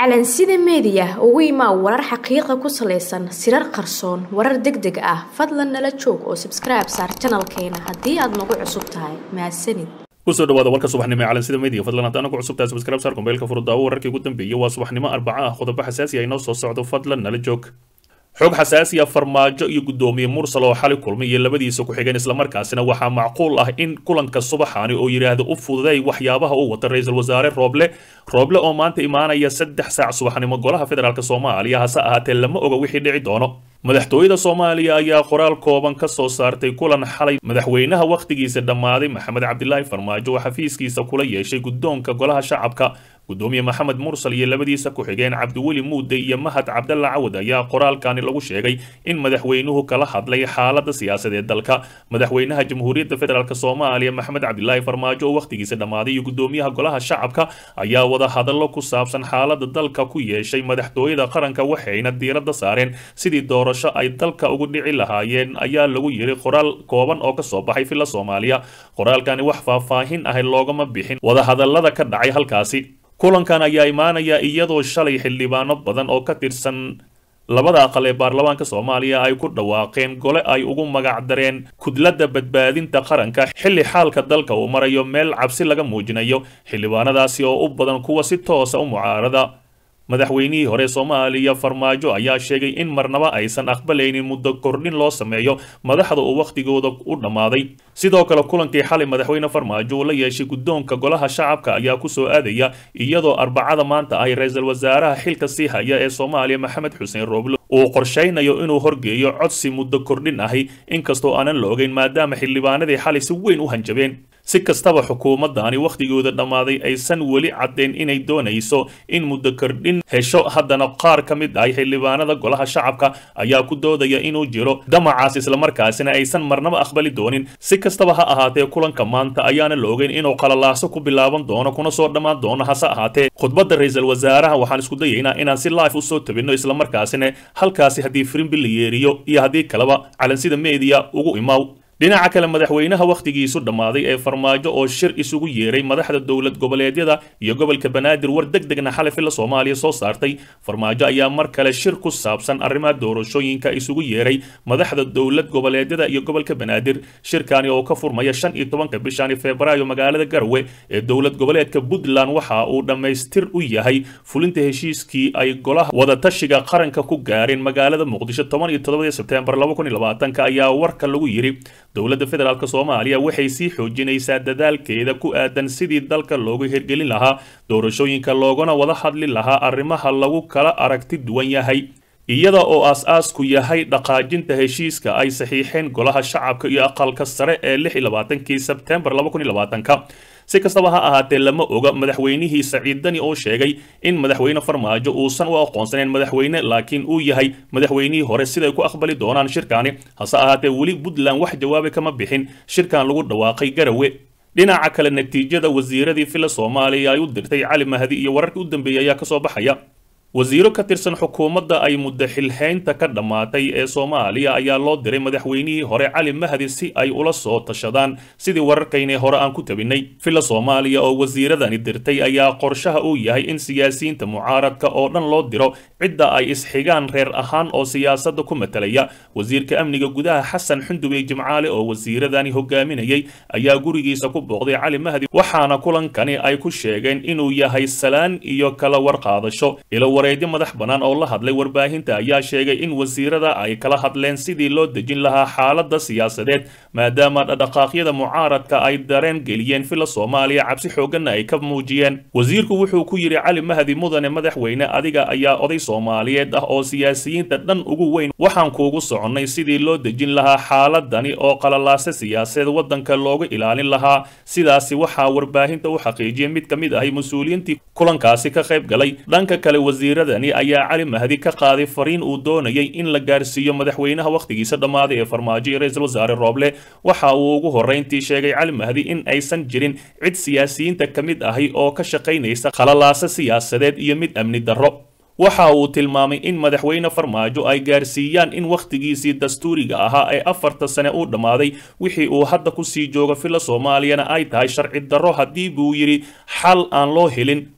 calansida meediya ugu imaa warar xaqiiqa ku salaysan sirar qarsoon warar deg deg ah fadlan nala joog oo sabskribe saar janalkeena haddii aad nagu cusub tahay mahadsanid kusoo dhawaada warka subaxnimo ee calansida media fadlan haddaan ku cusubtahay subscribe saar kombeelka furudaawo wararkii ugu dambeeyay waa subaxnimo arbaca ah qodobo xasaasi ah inoo soo socdo fadlan nala joog xog xasaasiya farmaajo iyo guddoomiye mursal oo xali kulmay iyo labadiisa ku-xigeen islamarkaasina waxaa macquul ah in kulanka subaxaani oo yidhaahda u fududay waxyaabaha uu wata ra-iisul wasaare rooble rooble oo maanta imaanaya saddex saac subaxnimo golaha federaalk soomaaliya hase ahaatee lama oga wixii dhici doono madaxtooyada soomaaliya ayaa qoraal kooban ka soo saartay kulan xalay madaxweynaha wakhtigiisa dhammaaday maxamed cabdilaahi farmaajo oo xafiiskiisa kula yeeshay guddoonka golaha shacabka guddoomiye maxamed mursal iyo labadiisa ku-xigeen cabdiweli muude iyo mahad cabdalla cawad ayaa qoraalkani lagu sheegay in madaxweynuhu kala hadlay xaalada siyaasadeed dalka madaxweynaha jamhuuriyadda federaalk soomaaliya maxamed cabdilaahi farmaajo oo wakhtigiisa dhammaaday iyo guddoomiyaha golaha shacabka ayaa wada hadallo ku saabsan xaalada dalka ku yeeshay madaxtooyada qaranka waxayna diiradda saareen sidii doorasho ay dalka ugu dhici lahaayeen ayaa lagu yiri qoraal kooban oo kasoo baxay filla soomaaliya qoraalkani wax faahfaahin ah loogama bixin wadahadallada ka dhacay halkaasi kulankan ayaa imaanaya iyadoo shalay xildhibaano badan oo ka tirsan labada aqal ee baarlamaanka soomaaliya ay ku dhawaaqeen gole ay ugu magac dareen kudladda badbaadinta qaranka xilli xaalka dalka uu marayo meel cabsi laga muujinayo xildhibaanadaasi oo u badan kuwa si toosa u mucaarada madaxweynihii hore soomaaliya farmaajo ayaa sheegay in marnaba aysan aqbalaynin muddo kordhin loo sameeyo madaxda uu wakhtigooda u dhammaaday sidoo kale kulankii xalay madaxweyne farmaajo uu la yeeshay guddoonka golaha shacabka ayaa kusoo aadaya iyadoo arbacada maanta ahy ra-iisul wasaaraha xilka sii haya ee soomaaliya maxamed xuseen rooble uu qorshaynayo inuu horgeeyo codsi muddo kordhin ahi inkastoo aanan la ogeyn maadaama xildhibaanadii xalay si weyn u hanjabeen si kastaba xukuumaddaani wakhtigooda dhammaaday aysan weli caddayn inay doonayso in muddo kordhin hesho haddana qaar ka mid ah xildhibaanada golaha shacabka ayaa ku doodaya inuu jiro damacaas islamarkaasina aysan marnaba aqbali doonin si kastaba ha ahaatee kulanka maanta ayaana la ogeyn inuu qalalaaso ku bilaaban doono kuna soo dhammaan doono hase ahaatee khudbadda ra-iisul wasaaraha waxaan isku dayaynaa inaan si life usoo tabinno islamarkaasina halkaasi haddii firimbi la yeeriyo iyo haddii kaleba calansida meediya ugu imaaw dhinaca kale madaxweynaha wakhtigiisu dhammaaday ee farmaajo oo shir isugu yeeray madaxda dowlad goboleedyada iyo gobolka banaadir war deg degna xalay filla soomaaliya soo saartay farmaajo ayaa mar kale shir ku saabsan arrimaha doorashooyinka isugu yeeray madaxda dowlad goboleedyada iyo gobolka banaadir shirkani oo ka furmaya shan iyo tobanka bishani febraayo magaalada garowe ee dowlad goboleedka puntland waxa uu dhammaystir u yahay fulinta heshiiskii ay golaha wadatashiga qaranka ku gaareen magaalada muqdisho toban iyo toddobadii sebteembar laba kun iyo labaatanka ayaa warka lagu yidhi dowladda federaalk soomaaliya waxay sii xoojinaysaa dadaalkeeda ku aadan sidii dalka loogu hirgelin lahaa doorashooyinka loogana wada hadli lahaa arrimaha lagu kala aragti duwan yahay iyada oo aas-aasku yahay dhaqaajinta heshiiska ay saxiixeen golaha shacabka iyo aqalka sare ee lix iyo labaatankii sebteembar laba kun iyo labaatanka si kastaba ha ahaatee lama oga madaxweynihii saciid dani oo sheegay in madaxweyne farmaajo uusan u aqoonsaneyn madaxweyne laakiin uu yahay madaxweynihii hore siday ku aqbali doonaan shirkaani hase ahaatee weli puntland wax jawaabi kama bixin shirkan lagu dhawaaqay garawe dhinaca kale natiijada wasiiradii filla soomaaliya ay u dirtay cali mahdi iyo wararkii u dambeeyay ayaa kasoo baxaya wasiiro ka tirsan xukuumadda ay muddo xilhaynta ka dhammaatay ee soomaaliya ayaa loo diray madaxweynihii hore cali mahdi si ay ula soo tashadaan sidii wararkaynii hore aan ku tabinnay filla soomaaliya oo wasiiradani dirtay ayaa qorshaha uu yahay in siyaasiyiinta mucaaradka oo dhan loo diro cidda ay isxigaan reer ahaan oo siyaasadda ku matalaya wasiirka amniga gudaha xasan xundubey jimcaale oo wasiiradani hogaaminayay ayaa gurigiisa ku booqday cali mahdi waxaana kulankani ay ku sheegeen inuu yahay salaan iyo kala warqaadasho wareedyo madax bannaan oo la hadlay warbaahinta ayaa sheegay in wasiirada ay kala hadleen sidii loo dejin lahaa xaaladda siyaasadeed maadaama dhaqdhaqaaqyada mucaaradka ay dareen geliyeen filla soomaaliya cabsi xooganna ay ka muujiyeen wasiirku wuxuu ku yidhi cali mahdi mudane madaxweyne adiga ayaa oday soomaaliyeed ah oo siyaasiyiinta dhan ugu weyn waxaan kuugu soconnay sidii loo dejin lahaa xaaladani oo qalalaase siyaasadeed waddanka looga ilaalin lahaa sidaasi waxaa warbaahinta u xaqiijiyay mid ka mid ahay mas-uuliyiintii kulankaasi ka qayb galay dhanka kale wasiiradani ayaa cali mahdi ka qaaday fariin uu doonayay in la gaarsiiyo madaxweynaha wakhtigiisa dhammaaday ee farmaajo iyo ra-iisul wasaare rooble waxa uu ugu horrayntii sheegay cali mahdi in aysan jirin cid siyaasiyiinta ka mid ahi oo ka shaqaynaysa khalalaase siyaasadeed iyo mid amni darro waxa uu tilmaamay in madaxweyne farmaajo ay gaarsiiyaan in wakhtigiisii dastuuriga ahaa ee afarta sane uu dhammaaday wixii uu hadda kusii joogo filla soomaaliyana ay tahay sharci darro haddii buu yidhi xal aan loo helin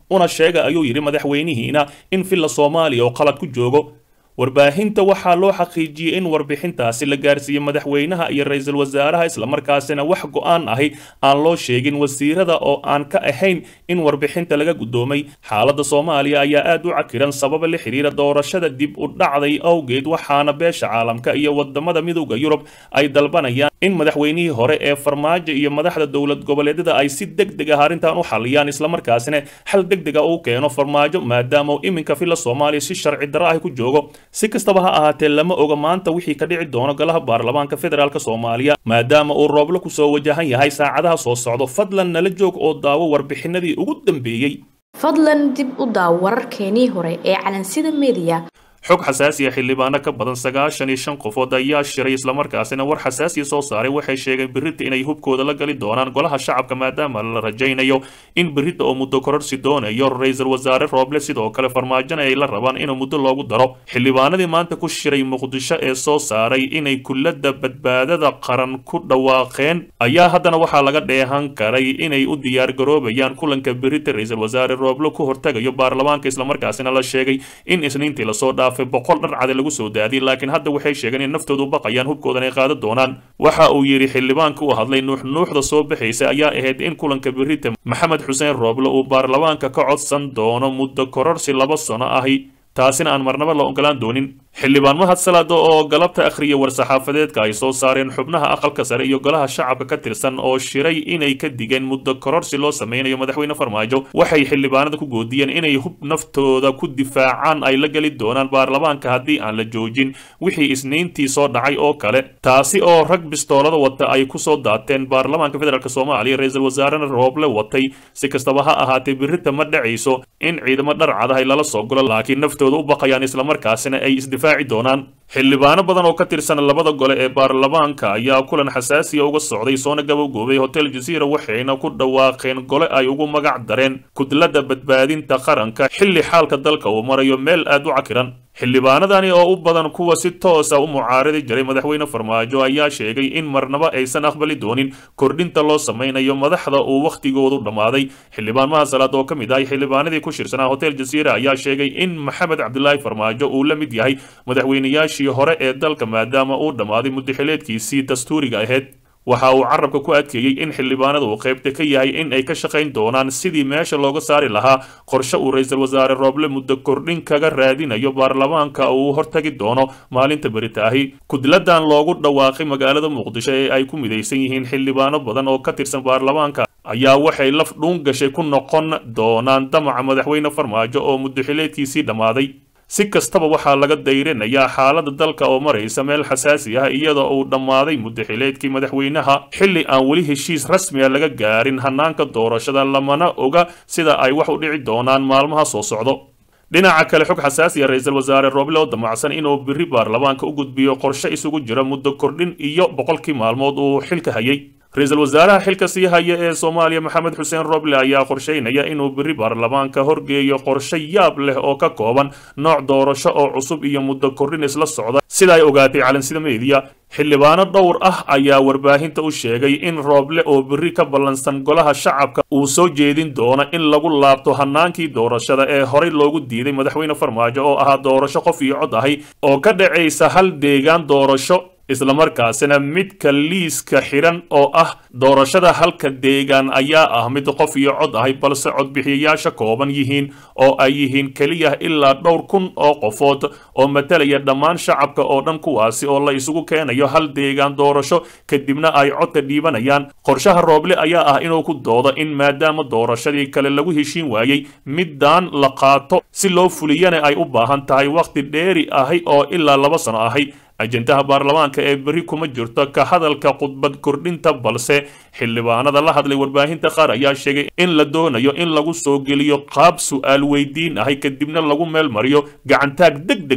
una sheega ayuu yidhi madaxweynihiina in villa soomaaliya oo qalad ku joogo warbaahinta waxaa loo xaqiijiyey in warbixintaasi la gaarsiiyey madaxweynaha iyo ra-iisul wasaaraha islamarkaasina wax go-aan ahi aan loo sheegin wasiirada oo aan ka ahayn in warbixinta laga guddoomay xaaladda soomaaliya ayaa aad u cakiran sababa la xidhiira doorashada dib u dhacday awgeed waxaana beesha caalamka iyo wadamada midowda yurub ay dalbanayaan in madaxweynihii hore ee farmaajo iyo madaxda dowlad goboleedyada ay si deg deg ah arrintan u xaliyaan islamarkaasina xal deg dega uu keeno farmaajo maadaama iminka villa soomaaliya si sharci darro ah ku joogo si kastaba ha ahaatee lama oga maanta wixii ka dhici doono golaha baarlamaanka federaalk soomaaliya maadaama uu rooblo kusoo wajahan yahay saacadaha soo socdo fadlan nala joog oo daawo warbixinadii ugu dambeeyey fadlan dib u daaw wararkeenii hore ee calansida mediya xog xasaasiya xildhibaano ka badan sagaashan iyo shan qofood ayaa shiray islamarkaasina war xasaasiya soo saaray waxay sheegeen berita inay hubkooda la gali doonaan golaha shacabka maadaama la rajaynayo in berita oo muddo kororsi doonayo ra-iisul wasaare rooble sidoo kale farmaajona ay la rabaan inuu muddo loogu daro xildhibaanadii maanta ku shiray muqdisho ee soo saaray inay kulladda badbaadada qaran ku dhawaaqeen ayaa haddana waxaa laga dheehan karay inay u diyaargaroobayaan kulanka berita ra-iisul wasaare rooble ku hortagayo baarlamaanka islamarkaasina la sheegay in isniintii lasoo dhaaf boqol dhar cade lagu soo daadiyay laakiin hadda waxay sheegeen in naftoodu baqayaan hubkoodan ay qaadan doonaan waxa uu yidhi xildhibaanka u hadlay nuuxnuuxda soo baxaysa ayaa ahayd in kulanka berita maxamed xuseen rooble uu baarlamaanka ka codsan doono muddo kororsi laba sano ahi taasina aan marnaba la ogolaan doonin xildhibaan mahad salaada oo galabta akhriya war-saxaafadeedka ay soo saareen xubnaha aqalka sare iyo golaha shacabka ka tirsan oo shiray inay ka digeen muddo kororsi loo sameynayo madaxweyne farmaajo waxay xildhibaanada ku goodiyeen inay hub naftooda ku difaacaan ay la geli doonaan baarlamaanka haddii aan la joojin wixii isniintii soo dhacay oo kale taasi oo rag bistoolada wata ay kusoo daateen baarlamaanka federaalk soomaaliya ra-iisul wasaarena rooble watay si kastaba ha ahaatee birita ma dhacayso in ciidamo dhar cadahay lala soo golo laakiin naftooda u baqayaan islamarkaasina ay isdifaaci doonaan xildhibaano badan oo ka tirsan labada gole ee baarlamaanka ayaa kulan xasaasiya uga socday soona gabowgoobay hotel jaziira waxayna ku dhawaaqeen gole ay ugu magac dareen kudladda badbaadinta qaranka xilli xaalka dalka uu marayo meel aad u cakiran xildhibaanadani oo u badan kuwa si toosa u mucaaradi jiray madaxweyne farmaajo ayaa sheegay in marnaba aysan aqbali doonin kordhinta loo sameynayo madaxda uu wakhtigoodu dhammaaday xildhibaan mahasalaad oo ka mid ahay xildhibaanadii ku shirsanaa hotel jaziira ayaa sheegay in maxamed cabdilaahi farmaajo uu la mid yahay madaxweynayaashii hore ee dalka maadaama uu dhammaaday muddaxileedkiisii dastuuriga ahayd waxa uu carabka ku adkeeyey in xildhibaanada uu qaybta ka yahay in ay ka shaqayn doonaan sidii meesha looga saari lahaa qorshe uu ra-iisul wasaare rooble muddo kordhin kaga raadinayo baarlamaanka uu hortagi doono maalinta beritaahi kudladan loogu dhawaaqay magaalada muqdisho ee ay ku midaysan yihiin xildhibaano badan oo ka tirsan baarlamaanka ayaa waxay laf dhuun gashay ku noqon doonaan damaca madaxweyne farmaajo oo muddaxileedkiisii dhammaaday si kastaba waxaa laga dayrinayaa xaaladda dalka oo maraysa meel xasaasi ah iyadoo uu dhammaaday muddaxileedkii madaxweynaha xilli aan weli heshiis rasmiga laga gaarin hanaanka doorashada lamana oga sida ay wax u dhici doonaan maalmaha soo socdo dhinaca kale xog xasaasiya ra-iisul wasaare rooble oo damacsan inuu biri baarlamaanka u gudbiyo qorshe isugu jira muddo kordhin iyo boqolkii maalmood uu xilka hayay ra-iisul wasaaraha xilka sii haya ee soomaaliya maxamed xuseen roble ayaa qorsheynaya inuu biri baarlamaanka horgeeyo qorshe yaab leh oo ka kooban nooc doorasho oo cusub iyo muddo kordhin isla socda sida ay ogaatay calansida meediya xildhibaano dhowr ah ayaa warbaahinta u sheegay in rooble oo biri ka ballansan golaha shacabka uu soo jeedin doono in lagu laabto hanaankii doorashada ee horey loogu diiday madaxweyne farmaajo oo ahaa doorasho qof iyo cod ahay oo ka dhacaysa hal deegaan doorasho islamarkaasina midka liiska xiran oo ah doorashada halka deegaan ayaa ah mid qof iyo cod ahay balse codbixiyayaasha kooban yihiin oo ay yihiin keliya ilaa dhowr kun oo qofood oo matalaya dhammaan shacabka oo dhan kuwaasi oo la isugu keenayo hal deegaan doorasho kadibna ay codka dhiibanayaan qorshaha rooble ayaa ah inuu ku doodo in maadaama doorashadii kale lagu heshiin waayey middaan la qaato si loo fuliyana ay u baahan tahay wakhti dheeri ahi oo ilaa laba sano ahay ajendaha baarlamaanka ee beri kuma jirto ka hadalka khudbad kordhinta balse xildhibaanada la hadlay warbaahinta qaar ayaa sheegay in la doonayo in lagu soo geliyo qaab su'aal weydiin ahay kadibna lagu meel mariyo gacantaag deg deg ah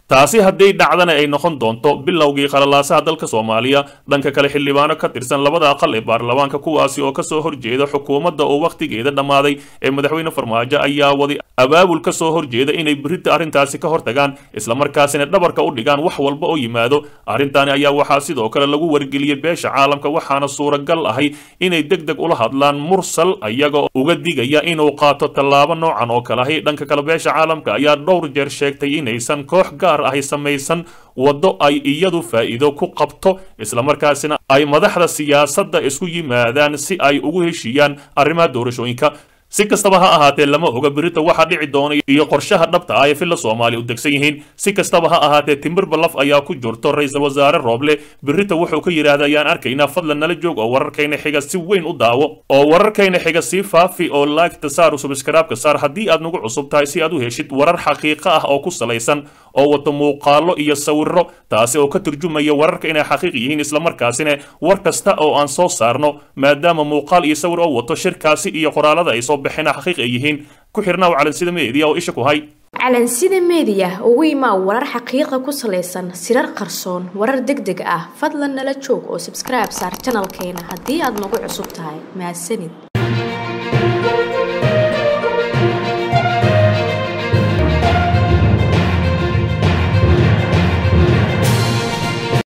taasi hadday dhacdana ay noqon doonto bilowgii qalalaasaha dalka soomaaliya dhanka kale xildhibaano ka tirsan labada aqal ee baarlamaanka kuwaasi oo kasoo horjeeda xukuumadda oo wakhtigeeda dhammaaday ee madaxweyne farmaajo ayaa waday abaabul ka soo horjeeda inay berita arrintaasi ka hortagaan islamarkaasina dhabarka u dhigaan wax walba oo yimaado arrintaani ayaa waxaa sidoo kale lagu wargeliyey beesha caalamka waxaana suuragal ahay inay deg deg ula hadlaan mursal ayaga uga digaya inuu qaato tallaabo noocan oo kale ahi dhanka kale beesha caalamka ayaa dhowr jeer sheegtay inaysan koox gaar ahi samaysan waddo ay iyadu faa'iido ku qabto islamarkaasina ay madaxda siyaasadda isku yimaadaan si ay ugu heshiiyaan arrimaha doorashooyinka si kastaba ha ahaatee lama oga berita waxaa dhici doona iyo qorshaha dhabta ah ee filla soomaaliya u degsan yihiin si kastaba ha ahaatee timbirba laf ayaa ku jirto ra-iisul wasaare rooble berita wuxuu ka yidhaahda ayaan arkaynaa fadlan nala joog oo wararkayna xiga si weyn u daawo oo wararkayna xiga sii faafi oo laagta saaru subskaraabka saar haddii aad nagu cusub tahay si aad u heshid warar xaqiiqo ah oo ku salaysan oo wato muuqaalo iyo sawiro taasi oo ka turjumaya wararka inay xaqiiq yihiin islamarkaasina war kasta oo aan soo saarno maadaama muuqaal iyo sawir oo wato shirkaasi iyo qoraalada ay soo baxeen xaqiiq ay yihiin ku xirnaaw calansida meediya oo isha ku hay calansida meediya ugu imaa warar xaqiiqa ku salaysan sirar qarsoon warar deg deg ah fadlan nala joog oo subscribe saar janalkeena haddii aad nagu cusub tahay mahadsanid